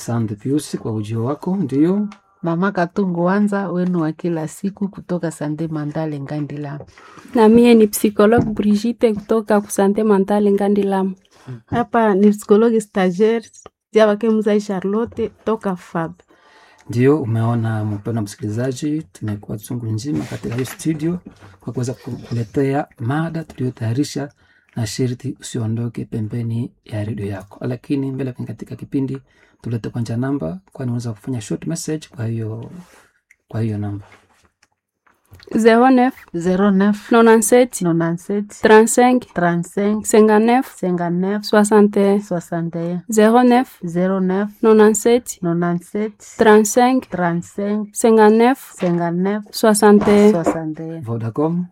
Asante Piusi kwa ujio wako. Ndio Mama Katungu Wanza wenu wa kila siku kutoka Sande Mandale Ngandila. Na mie ni psikologue Brigitte kutoka kusante mentale Ngandilamu. Hapa ni psikologi stagiaire Javake Mzai Charlotte toka FAB. ndio umeona, mpendwa msikilizaji, tumekuwa chungu nzima katika hiyo studio kwa kuweza kukuletea mada tuliyotayarisha, na sharti usiondoke pembeni ya redio yako. Lakini mbele katika kipindi tulete kwanza namba, kwani unaweza kufanya short message kwa hiyo kwa hiyo namba 09 09 97 97 35 35 59 59 61 61 09 09 97 97 35 35 59 59 61 61 Vodacom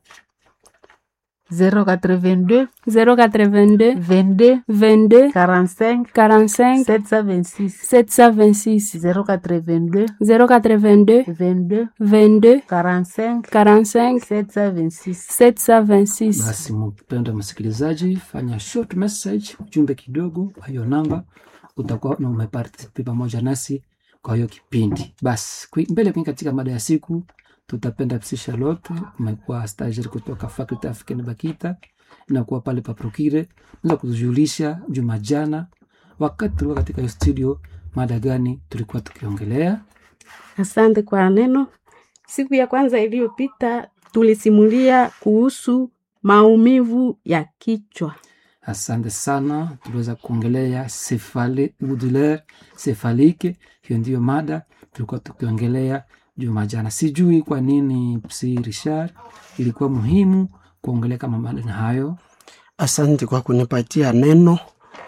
082 082 22 22 45 45 726 726 082 082 22 22 45 45 726 726 Basi mpendwa msikilizaji, fanya short message, ujumbe kidogo kwa hiyo namba, utakuwa na umepartisipe pamoja nasi kwa hiyo kipindi. Basi kwi- mbele kwenye katika mada ya siku tutapenda Psi Charlotte, umekuwa stagiaire kutoka Faculty Africaine Bakita, inakuwa pale pa Prokire, unaweza kutujulisha juma jana wakati tulikuwa katika hiyo studio, mada gani tulikuwa tukiongelea? Asante kwa neno. Siku ya kwanza iliyopita tulisimulia kuhusu maumivu ya kichwa. Asante sana, tuliweza kuongelea sefale douleur cefalique. Hiyo ndiyo mada tulikuwa tukiongelea juma jana. Sijui kwa nini Psi Richard ilikuwa muhimu kuongelea kama mada na hayo. Asante kwa kunipatia neno.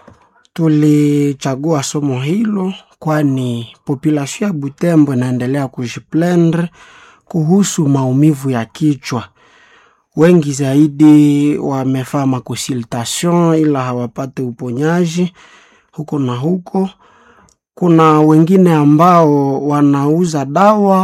Tulichagua somo hilo kwani population ya Butembo inaendelea kujiplendre kuhusu maumivu ya kichwa. Wengi zaidi wamefaa makonsultation ila hawapate uponyaji huko na huko. Kuna wengine ambao wanauza dawa,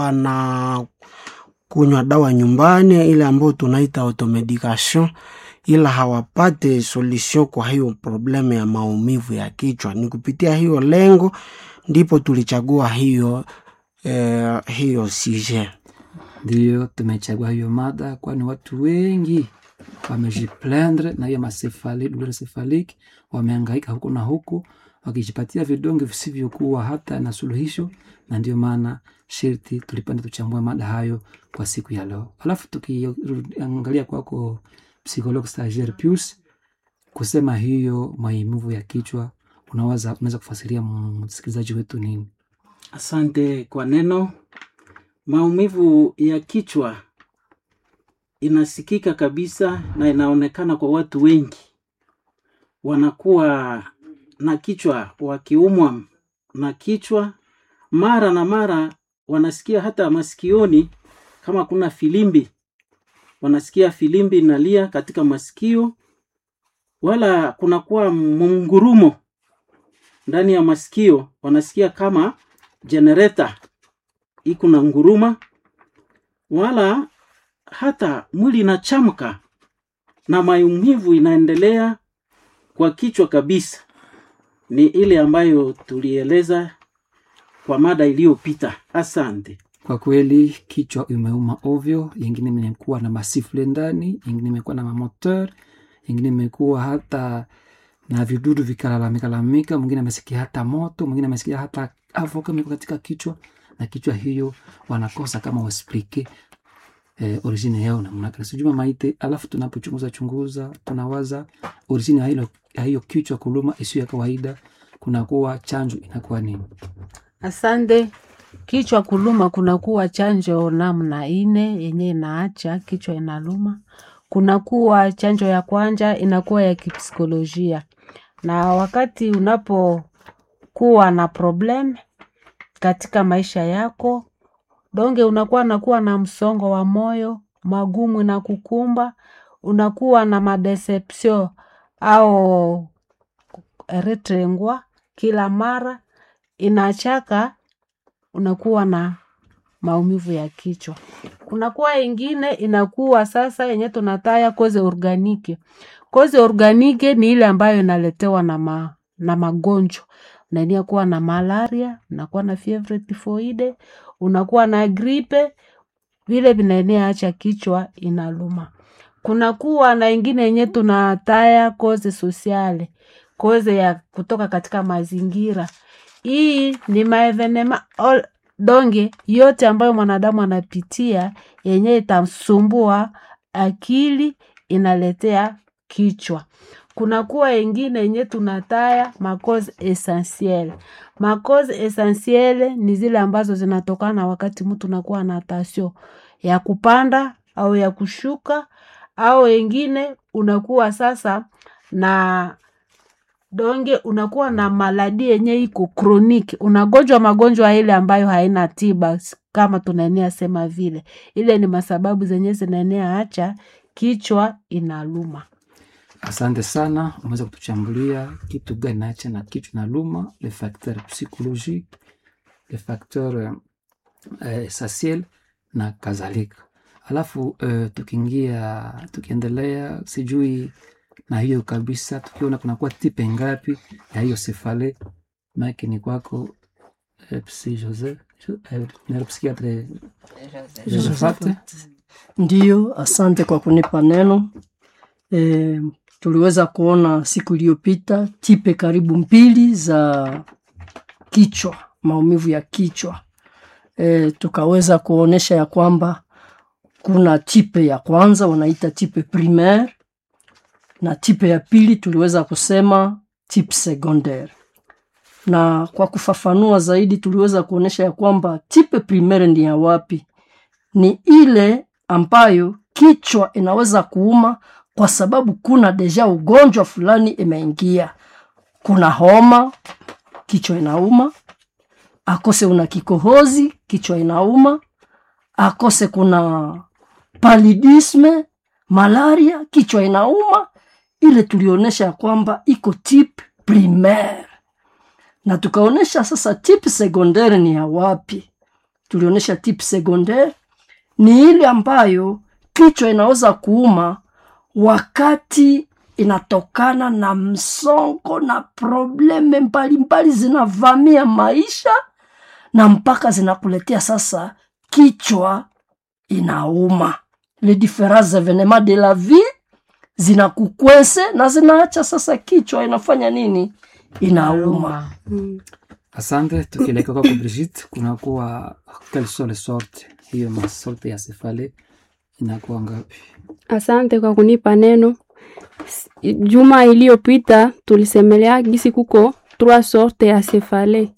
wanakunywa dawa nyumbani, ile ambayo tunaita automedication ila hawapate solution kwa hiyo problemu ya maumivu ya kichwa. Ni kupitia hiyo lengo ndipo tulichagua hiyo eh, hiyo sujet. Ndiyo tumechagua hiyo mada, kwani watu wengi wamejiplendre na hiyo masefali douleur cephalique, wamehangaika huku na huku wakijipatia vidonge visivyokuwa hata na suluhisho, na ndio maana sharti tulipenda tuchambue mada hayo kwa siku ya leo. Alafu tukiangalia kwako psychologue stagiaire Pius, kusema hiyo maumivu ya kichwa, unaweza unaweza kufasiria msikilizaji wetu nini? Asante kwa neno. Maumivu ya kichwa inasikika kabisa na inaonekana kwa watu wengi, wanakuwa na kichwa, wakiumwa na kichwa mara na mara, wanasikia hata masikioni kama kuna filimbi, wanasikia filimbi inalia katika masikio, wala kunakuwa mungurumo ndani ya masikio, wanasikia kama generator iko na nguruma, wala hata mwili inachamka na maumivu inaendelea kwa kichwa kabisa. Ni ile ambayo tulieleza kwa mada iliyopita. Asante. Kwa kweli kichwa imeuma ovyo, yengine imekuwa na masifle ndani, yengine imekuwa na mamoteur, yengine imekuwa hata na vidudu vikalalamika lalamika, mwingine amesikia hata moto, mwingine amesikia hata avoka imekuwa katika kichwa, na kichwa hiyo wanakosa kama wasplike eh, origine yao namna gani. Sijui mama Ite, alafu tunapochunguza chunguza tunawaza origine ya hilo ya hiyo kichwa kuluma isiyo ya kawaida, kunakuwa chanjo inakuwa nini? Asante. Kichwa kuluma kunakuwa chanjo namna ine yenye inaacha kichwa inaluma. Kunakuwa chanjo ya kwanja inakuwa ya kipsikolojia, na wakati unapokuwa na problem katika maisha yako donge, unakuwa nakuwa na msongo wa moyo, magumu na kukumba, unakuwa na madeception au retrengwa kila mara inachaka unakuwa na maumivu ya kichwa. Kunakuwa ingine inakuwa sasa yenye tunataya koze organike. Koze organike ni ile ambayo inaletewa na, ma, na magonjwa. unaenea kuwa na malaria unakuwa na fievre tifoide unakuwa na gripe vile vinaenea acha kichwa inaluma kunakuwa na ingine yenye tunataya koze sosiale koze ya kutoka katika mazingira hii ni maevenema all- donge yote ambayo mwanadamu anapitia yenye itamsumbua akili inaletea kichwa kunakuwa ingine yenye tunataya makoze essentiel makoze essentiel ni zile ambazo zinatokana wakati mtu nakuwa na tasio ya kupanda au ya kushuka au wengine unakuwa sasa na donge unakuwa na maladi yenye iko kroniki unagonjwa magonjwa ile ambayo haina tiba s- kama tunaenea sema vile ile ni masababu zenye zinaenea acha kichwa inaluma asante sana umeweza kutuchambulia kitu gani nache na kichwa na luma le facteur psychologique le facteur euh, eh, essentiel na kadhalika alafu uh, tukiingia tukiendelea sijui na hiyo kabisa tukiona kunakuwa tipe ngapi ya hiyo sefale maake ni kwako eh, psi jose eh, neuropsychiatre josephat Ndiyo, asante kwa kunipa neno. E, tuliweza kuona siku iliyopita tipe karibu mbili za kichwa, maumivu ya kichwa. E, tukaweza kuonesha ya kwamba kuna tipe ya kwanza wanaita tipe primaire na tipe ya pili tuliweza kusema tipe secondaire. Na kwa kufafanua zaidi tuliweza kuonesha ya kwamba tipe primaire ni ya wapi? Ni ile ambayo kichwa inaweza kuuma kwa sababu kuna deja ugonjwa fulani imeingia. Kuna homa, kichwa inauma, akose una kikohozi, kichwa inauma, akose kuna palidisme, malaria, kichwa inauma. Ile tulionyesha ya kwamba iko tip primaire, na tukaonyesha sasa tip secondaire ni ya wapi. Tulionyesha tip secondaire ni ile ambayo kichwa inaweza kuuma wakati inatokana na msongo na probleme mbalimbali zinavamia maisha na mpaka zinakuletea sasa kichwa inauma les différents événements de la vie zinakukwese na zinaacha sasa kichwa inafanya nini inauma Mm. asante tukielekea kwako brigite kunakuwa quelles sont les sortes hiyo masorte ya sefale inakuwa ngapi Asante kwa kunipa neno. S- Juma iliyopita tulisemelea gisi kuko trois sorte ya sefale.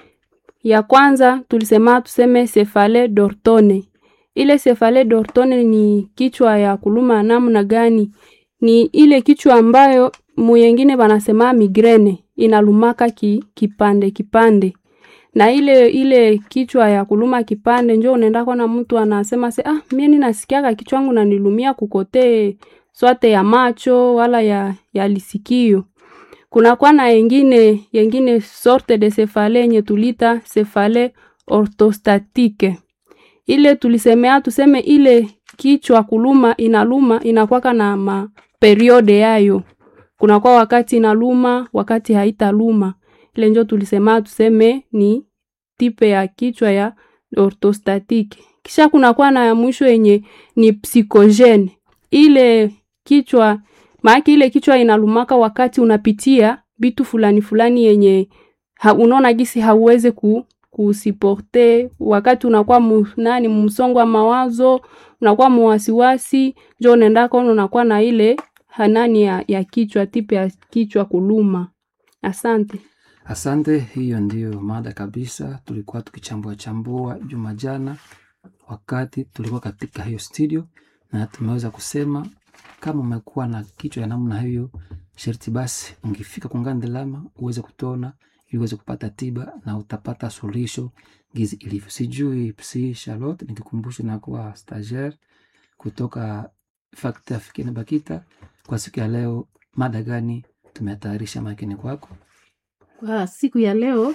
Ya kwanza tulisema tuseme sefale dortone. Ile sefale dortone ni kichwa ya kuluma namna gani? Ni ile kichwa ambayo muyengine banasema migrene inalumaka ki, kipande kipande na ile ile kichwa ya kuluma kipande njo unaenda kona mtu anasema se ah mie ninasikiaka kichwa wangu nanilumia kukote swate ya macho wala ya, ya lisikio kunakuwa na yengine yengine sorte de sefale yenye tulita sefale orthostatike ile tulisemea tuseme ile kichwa kuluma inaluma inakwaka na maperiode yayo kunakuwa wakati inaluma wakati haitaluma ile njo tulisema tuseme ni tipe ya kichwa ya orthostatic kisha kunakuwa na ya mwisho yenye ni psychogene ile kichwa maake ile kichwa inalumaka wakati unapitia vitu fulani fulani yenye ha, unaona gisi hauwezi ku, kusiporte wakati unakuwa mu, nani msongo wa mawazo unakuwa muwasiwasi njo unaenda kono unakuwa na ile hanani ya, ya kichwa tipe ya kichwa kuluma asante Asante, hiyo ndiyo mada kabisa tulikuwa tukichambua chambua juma jana, wakati tulikuwa katika hiyo studio, na tumeweza kusema kama umekuwa na kichwa ya namna hiyo, sharti basi ungefika kungandelama uweze kutona ili uweze kupata tiba na utapata suluhisho gizi ilivyo. Sijui psi Charlotte, nikikumbusha na kuwa stagiaire kutoka Fakta Fikini Bakita, kwa siku ya leo, mada gani tumetayarisha makini kwako? Kwa siku ya leo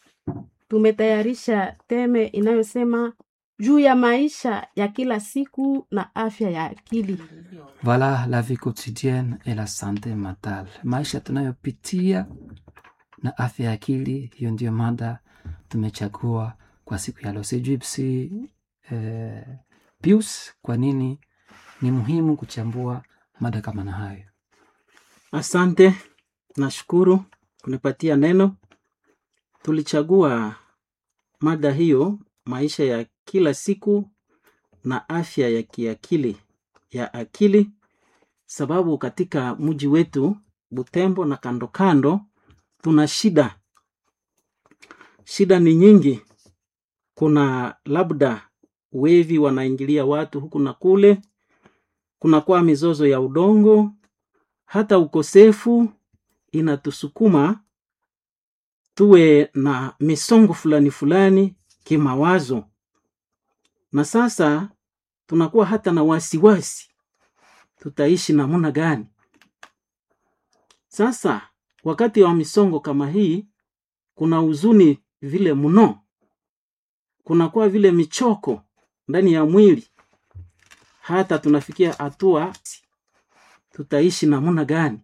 tumetayarisha teme inayosema juu ya maisha ya kila siku na afya ya akili. Voilà la vie quotidienne et la santé mentale. Maisha tunayopitia na afya ya akili. Hiyo ndio mada tumechagua kwa siku ya leo. Sijui psi eh, Pius, kwa nini ni muhimu kuchambua mada kama na hayo? Asante, nashukuru kunipatia neno. Tulichagua mada hiyo, maisha ya kila siku na afya ya kiakili ya akili, sababu katika mji wetu Butembo na kando kando tuna shida, shida ni nyingi. Kuna labda wevi wanaingilia watu huku na kule, kunakuwa mizozo ya udongo, hata ukosefu inatusukuma tuwe na misongo fulani fulani kimawazo, na sasa tunakuwa hata na wasiwasi, tutaishi namna gani? Sasa wakati wa misongo kama hii, kuna huzuni vile mno, kunakuwa vile michoko ndani ya mwili, hata tunafikia hatua tutaishi namna gani?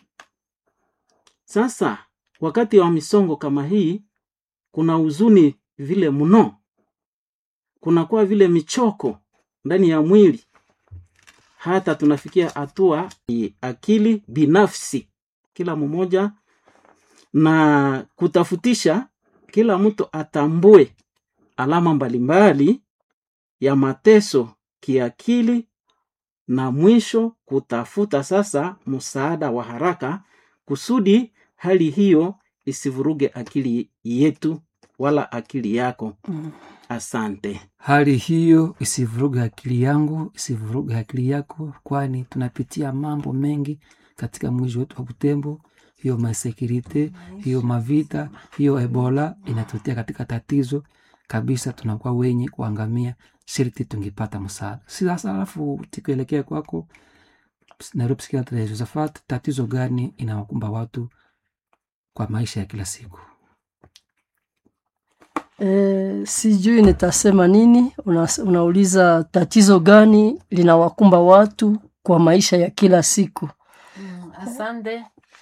Sasa wakati wa misongo kama hii, kuna huzuni vile mno, kunakuwa vile michoko ndani ya mwili, hata tunafikia hatua akili binafsi kila mmoja na kutafutisha, kila mtu atambue alama mbalimbali ya mateso kiakili na mwisho kutafuta sasa msaada wa haraka kusudi hali hiyo isivuruge akili yetu wala akili yako. Asante. Hali hiyo isivuruge akili yangu, isivuruge akili yako, kwani tunapitia mambo mengi katika mji wetu wa Butembo. Hiyo masekirite, hiyo mavita, hiyo Ebola inatutia katika tatizo kabisa, tunakuwa wenye kuangamia. Sharti tungepata msaada. Si sasa, alafu tukielekea kwako Nairobi Psychiatric ya Josephat, tatizo gani inawakumba watu kwa maisha ya kila siku? E, sijui nitasema nini. Una, unauliza tatizo gani linawakumba watu kwa maisha ya kila siku. Mm, asante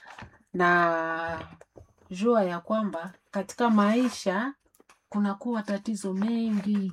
na jua ya kwamba katika maisha kunakuwa tatizo mengi,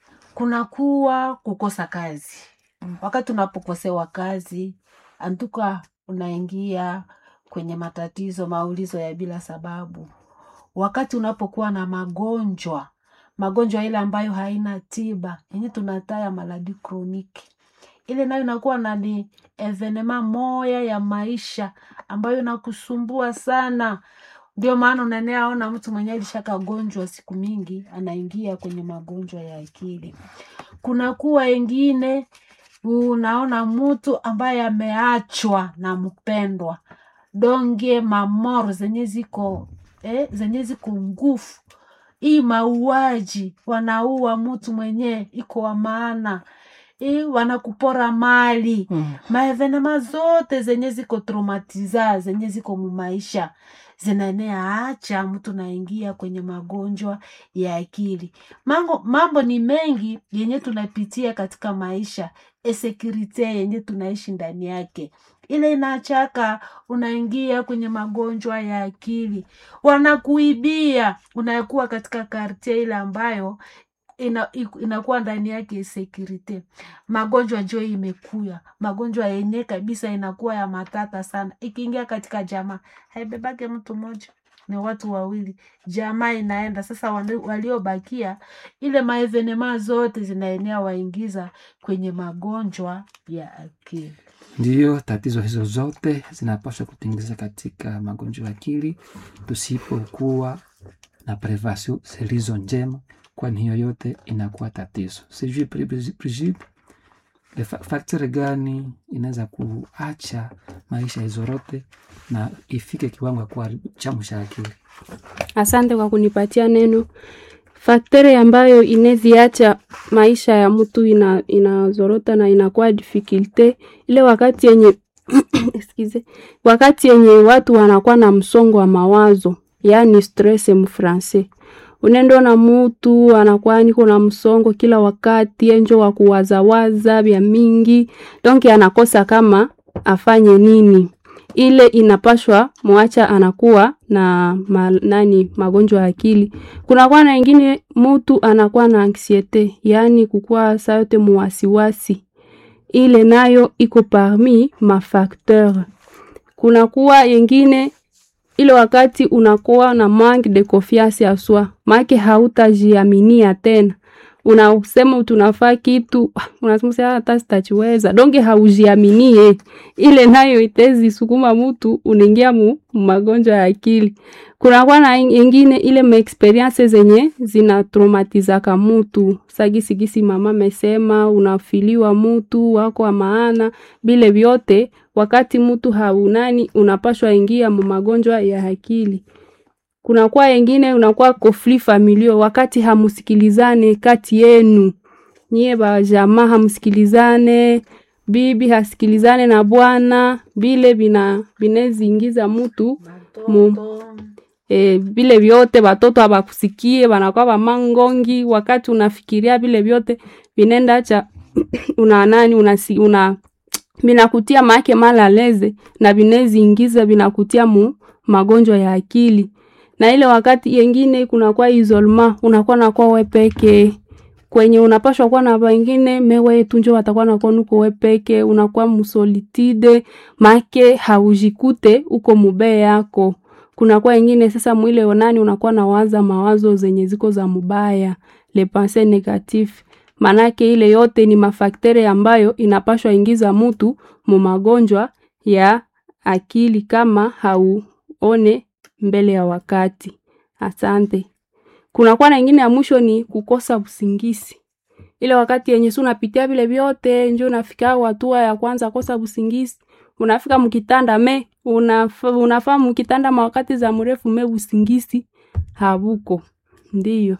kunakuwa kukosa kazi. Wakati unapokosewa kazi, antuka unaingia kwenye matatizo, maulizo ya bila sababu. Wakati unapokuwa na magonjwa, magonjwa ile ambayo haina tiba, yenye tunataya maladi kroniki, ile nayo inakuwa na ni evenema moya ya maisha ambayo inakusumbua sana. Ndio maana unaenea ona mtu mwenye alishakagonjwa siku mingi anaingia kwenye magonjwa ya akili. Kunakuwa wengine unaona mtu ambaye ameachwa na mpendwa donge mamoro zenye ziko eh, zenye ziko ngufu hii mauaji, wanaua mtu mwenye iko wa maana hii, wanakupora mali Mm. maevenema zote zenye ziko traumatiza zenye ziko mumaisha zinaenea acha mtu naingia kwenye magonjwa ya akili. Mambo, mambo ni mengi yenye tunapitia katika maisha, esekirite yenye tunaishi ndani yake ile inachaka unaingia kwenye magonjwa ya akili, wanakuibia, unakuwa katika kartie ile ambayo ina, iku- inakuwa ndani yake security. Magonjwa njo imekuya, magonjwa yenye kabisa inakuwa ya matata sana. Ikiingia katika jamaa haibebake mtu mmoja, ni watu wawili, jamaa inaenda sasa. wali- Waliobakia ile maevenema zote zinaenea waingiza kwenye magonjwa ya akili. Ndiyo, tatizo hizo zote zinapaswa kutingiza katika magonjwa ya akili tusipokuwa na prevasio zilizo njema, kwani hiyo yote inakuwa tatizo. Sijui Pri- Brigitte, Brigitte, le fa- faktori gani inaweza kuacha maisha izorote na ifike kiwango ya kuwa chamu cha akili? Asante kwa kunipatia neno. Faktori ambayo ineziacha maisha ya mtu ina, inazorota na inakuwa difficulte ile wakati yenye excuse, wakati yenye watu wanakuwa na msongo wa mawazo, yaani stress mfrancais. Unaenda na mutu anakuwa niko na msongo kila wakati, enjo wa kuwazawaza vya mingi, donc anakosa kama afanye nini ile inapashwa mwacha anakuwa na ma, nani magonjwa ya akili. Kunakuwa na ingine mutu anakuwa na anxiete, yaani kukuwa saa yote muwasiwasi, ile nayo iko parmi mafakteur. Kunakuwa yengine ile wakati unakuwa na manque de confiance ya soi, make hautajiaminia tena unasema tunafaa kitu unasema sasa hata sitachiweza donge haujiaminie ile nayo itezi sukuma mtu unaingia mu magonjwa ya akili kunakuwa na ingine ile maexperience zenye zina traumatizaka mtu sagisigisi mama amesema unafiliwa mtu wako wa maana bile vyote wakati mtu haunani unapashwa ingia mu magonjwa ya akili kunakuwa wengine unakuwa kofli familio wakati hamusikilizane kati yenu nyie bajamaa hamsikilizane bibi hasikilizane na bwana bile bina bineziingiza mutu mu, e, vile vyote batoto abakusikie banakuwa bamangongi wakati unafikiria vile vyote vinenda acha una nani unasi, una binakutia maake malaleze na bineziingiza binakutia mu magonjwa ya akili na ile wakati yengine kunakuwa isolema unakuwa nakuwa wepeke kwenye unapashwa kuwa na wengine mewe tunjo watakuwa nakuwa nuko wepeke unakuwa musolitide make haujikute uko mubee yako kunakuwa ingine sasa mwile onani unakuwa na waza mawazo zenye ziko za mubaya le pensee negatif manake ile yote ni mafaktere ambayo inapashwa ingiza mutu mu magonjwa ya akili kama hauone mbele ya wakati. Asante. Kunakuwa na ingine ya mwisho ni kukosa usingizi. Ile wakati yenye si unapitia vile vyote njo unafika hatua ya kwanza kosa usingizi. Unafika mkitanda me unaf, unafaa mkitanda mawakati za mrefu me usingizi habuko. Ndiyo.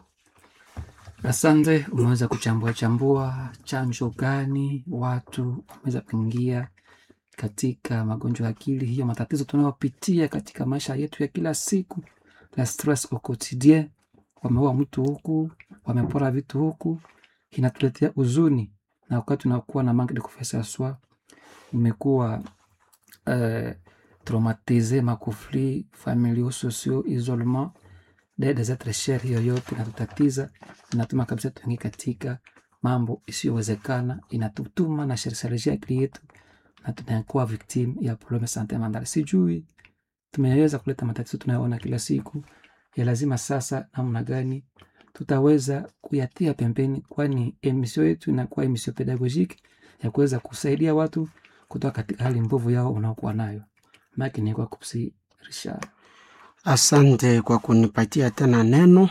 Asante, umeweza kuchambua chambua chanjo gani watu wameweza kuingia katika magonjwa ya akili, hiyo matatizo tunayopitia katika maisha yetu ya kila siku, la stress au quotidien. Wameua mtu huku, wamepora vitu huku, inatuletea huzuni, na wakati unakuwa na manque de confiance en soi, umekuwa uh, traumatise, makufli familiaux, sociaux, isolement des des êtres chers, hiyo yote inatutatiza, inatuma kabisa tuingie katika mambo isiyowezekana, inatutuma na sherselejia akili yetu na tunakuwa victim ya probleme sante mentale. Sijui tumeweza kuleta matatizo tunayoona kila siku ya lazima sasa, namna gani tutaweza kuyatia pembeni, kwani emisio yetu inakuwa emisio pedagogiki ya kuweza kusaidia watu kutoka katika hali mbovu yao unaokuwa nayo. Maki ni kwa kupsi Richard. Asante kwa kunipatia tena neno.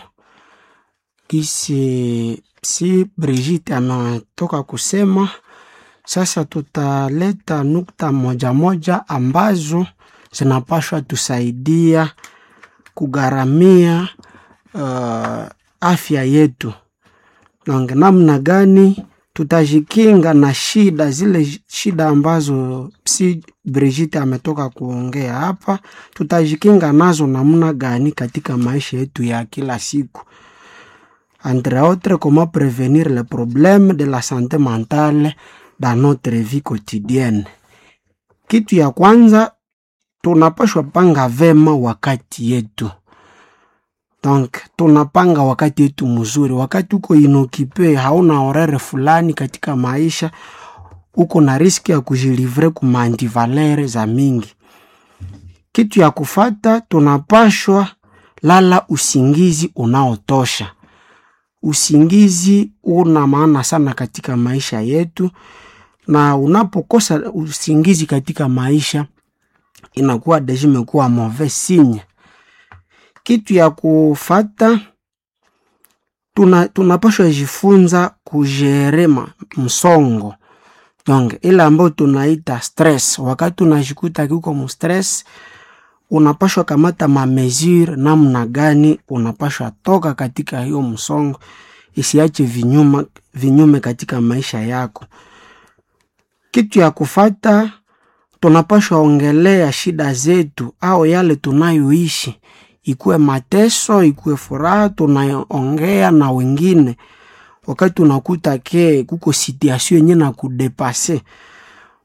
Kisi si Brigitte ametoka kusema, sasa tutaleta nukta moja moja ambazo zinapashwa tusaidia kugharamia uh, afya yetu, na namna gani tutajikinga na shida zile shida ambazo si Brigitte ametoka kuongea hapa, tutajikinga nazo namna gani katika maisha yetu ya kila siku. Entre autres, comment prévenir les problèmes de la santé mentale dans notre vie quotidienne. Kitu ya kwanza tunapashwa panga vema wakati yetu. Donc tunapanga wakati yetu mzuri, wakati uko inokipe, hauna horere fulani katika maisha, uko na riski ya kujilivre kuma antivalere za mingi. Kitu ya kufata, tunapashwa lala usingizi unaotosha. Usingizi una maana sana katika maisha yetu, na unapokosa usingizi katika maisha inakuwa deja imekuwa mauvais signe. Kitu ya kufata tuna, tunapashwa jifunza kujerema msongo donc ile ambayo tunaita stress. Wakati unajikuta kiko mstress, unapashwa kamata mamesure namna gani unapashwa toka katika hiyo msongo, isiache vinyuma, vinyume katika maisha yako. Kitu ya kufata tunapashwa ongelea shida zetu au yale tunayoishi, ikuwe mateso, ikuwe furaha, tunaongea na wengine. Wakati unakuta ke kuko situation yenye na kudepase,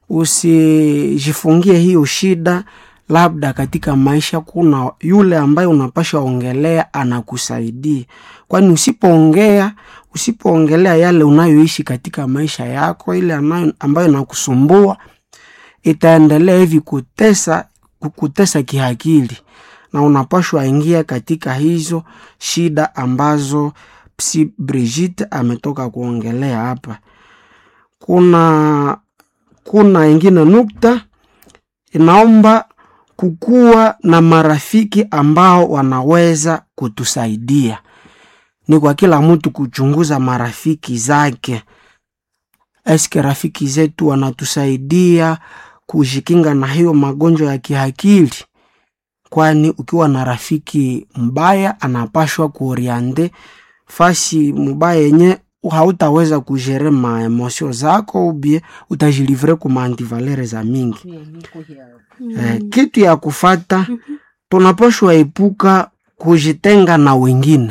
usijifungie hiyo shida labda katika maisha kuna yule ambaye unapasha ongelea anakusaidia kwani usipoongea usipoongelea yale unayoishi katika maisha yako ile anayo, ambayo inakusumbua itaendelea hivi kutesa kukutesa kiakili na unapashwa ingia katika hizo shida ambazo psi Brigitte ametoka kuongelea hapa. Kuna kuna ingine nukta inaomba kukuwa na marafiki ambao wanaweza kutusaidia. Ni kwa kila mtu kuchunguza marafiki zake. Eske rafiki zetu wanatusaidia kujikinga na hiyo magonjwa ya kiakili? Kwani ukiwa na rafiki mbaya anapashwa kuoriente fasi mubaya yenye hautaweza kujere maemosio zako ubie utajilivre kuma antivalere za mingi. Eh, kitu ya kufata tunapashwa epuka kujitenga na wengine,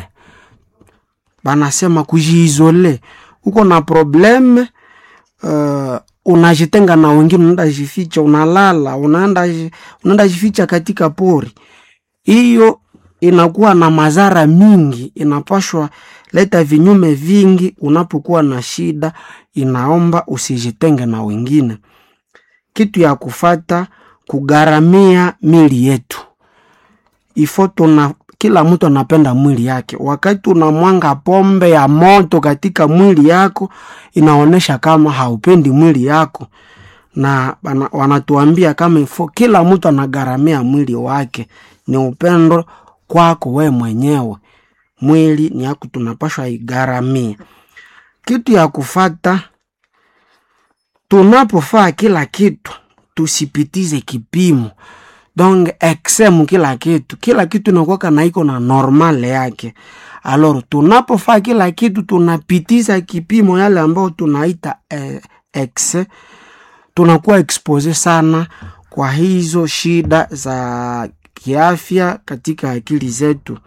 banasema kujiizole. Uko na probleme uh, unajitenga na wengine, unaenda jificha, unalala, unaenda ji- unaenda jificha katika pori. Hiyo inakuwa na madhara mingi, inapashwa leta vinyume vingi. Unapokuwa na shida, inaomba usijitenge na wengine. Kitu ya kufata kugharamia mili yetu ifo tuna kila mtu anapenda mwili yake. Wakati unamwanga pombe ya moto katika mwili yako, inaonyesha kama haupendi mwili yako, na wana- wanatuambia kama ifo kila mtu anagharamia mwili wake. Ni upendo kwako we mwenyewe, mwili ni yako, tunapashwa igharamia. Kitu ya kufata tunapofaa kila kitu tusipitize kipimo donc exem kila kitu kila kitu inakuwaka na iko na normal yake alor tunapofaa kila kitu tunapitiza kipimo yale ambayo tunaita eh, ex tunakuwa expose sana kwa hizo shida za kiafya katika akili zetu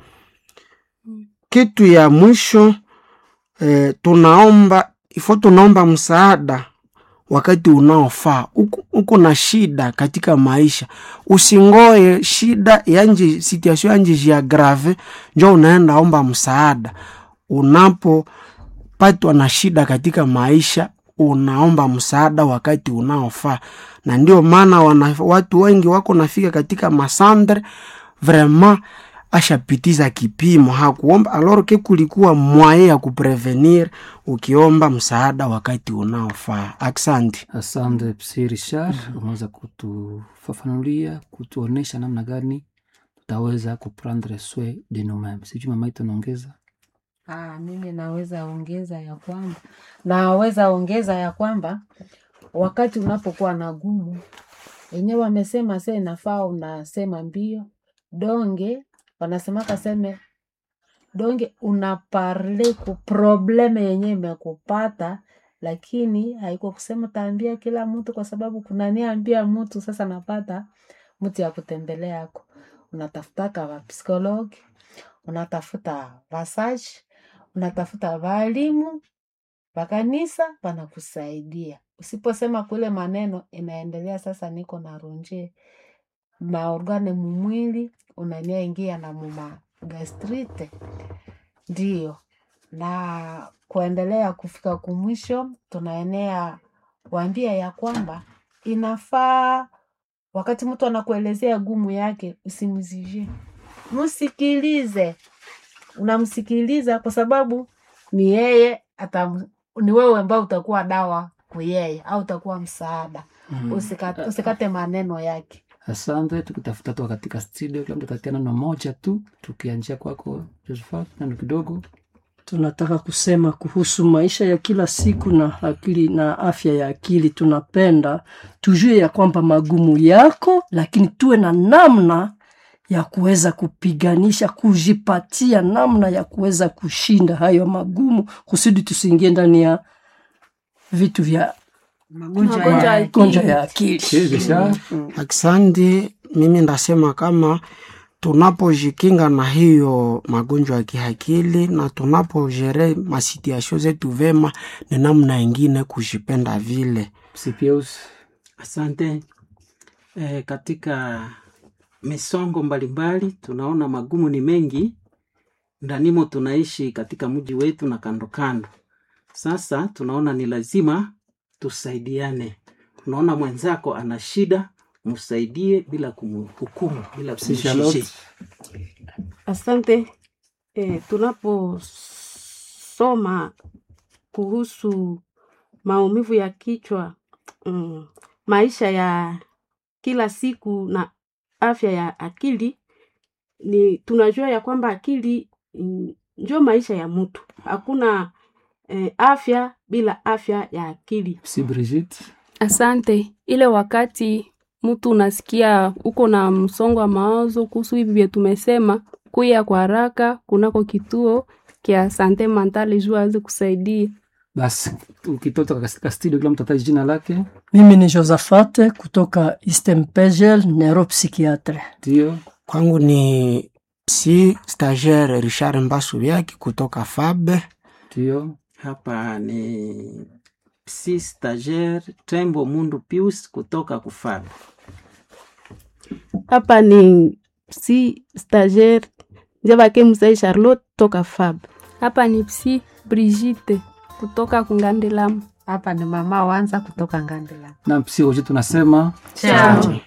kitu ya mwisho eh, tunaomba ifo tunaomba msaada wakati unaofaa. Uko uko na shida katika maisha, usingoe shida yanje situation yanje jia grave njo unaenda omba msaada. Unapopatwa na shida katika maisha, unaomba msaada wakati unaofaa, na ndio maana wana, watu wengi wako nafika katika masandre vraiment ashapitiza kipimo hakuomba aloro ke kulikuwa mwaye ya kuprevenir ukiomba msaada wakati unaofaa aksanti Asante Psi Richard, umeweza kutufafanulia, kutuonesha namna gani tutaweza kuprendre soin de nous-mêmes. Sijui mama yetu naongeza. Ah, mimi naweza ongeza ya kwamba naweza ongeza ya kwamba wakati unapokuwa na gumu wenyewe wamesema se inafaa unasema mbio donge wanasemaka seme donge unaparle ku probleme yenye imekupata lakini haiko kusema taambia kila mtu kwa sababu kunaniambia mtu sasa napata mtu ya kutembelea yako unatafutaka wapsikologi unatafuta vasaji unatafuta waalimu wakanisa wanakusaidia usiposema kule maneno inaendelea sasa niko na ronje maorgane mumwili unania ingia na muma gastrite ndio na kuendelea kufika kumwisho tunaenea waambia ya kwamba inafaa wakati mtu anakuelezea gumu yake usimzije msikilize unamsikiliza kwa sababu ni yeye atam, ni wewe ambao utakuwa dawa kuyeye au utakuwa msaada Mm. usikate, usikate maneno yake Asante, tukitafuta tu katika studio, kila mtu atatia neno moja tu, tukianjia kwako Josephat, neno kidogo. tunataka kusema kuhusu maisha ya kila siku na akili na afya ya akili. Tunapenda tujue ya kwamba magumu yako, lakini tuwe na namna ya kuweza kupiganisha, kujipatia namna ya kuweza kushinda hayo magumu, kusudi tusiingie ndani ya vitu vya magonjwa Magonjwa ya ya akili. gonjwa ya akili. Psi Richard, aksanti mimi ndasema kama tunapojikinga na hiyo magonjwa ya kiakili na tunapojere masituasio zetu vema ni namna ingine kujipenda vile Psi Pius, Asante. E, katika misongo mbalimbali tunaona magumu ni mengi ndanimo tunaishi katika mji wetu na kando kando. Sasa tunaona ni lazima tusaidiane. Unaona mwenzako ana shida, msaidie bila kumhukumu, bila Si Charlotte? kumshishi. Asante. E, tunaposoma kuhusu maumivu ya kichwa mm, maisha ya kila siku na afya ya akili ni tunajua ya kwamba akili mm, ndio maisha ya mtu. Hakuna eh, afya bila afya ya akili. si Brigitte Asante. Ile wakati mtu unasikia uko na msongo wa mawazo kuhusu hivi vya tumesema, kuya kwa haraka kunako kituo kia sante mentale juu aweze kusaidia. basi ukitoka katika studio kila mtu ataje jina lake Mimi ni Josafate kutoka Eastern Pegel, neuropsychiatre. ndio Kwangu ni si stagiaire Richard Mbasu Vyaki kutoka Fabe. ndio Hapa ni si stagiaire Tembo Mundu Pius kutoka Kufabi. Hapa ni si stagiaire Njavake Musai Charlotte toka Fab. Hapa ni psi Brigitte kutoka Kungandelamu. Hapa ni mama wanza kutoka Ngandela. na psi wote tunasema Ciao.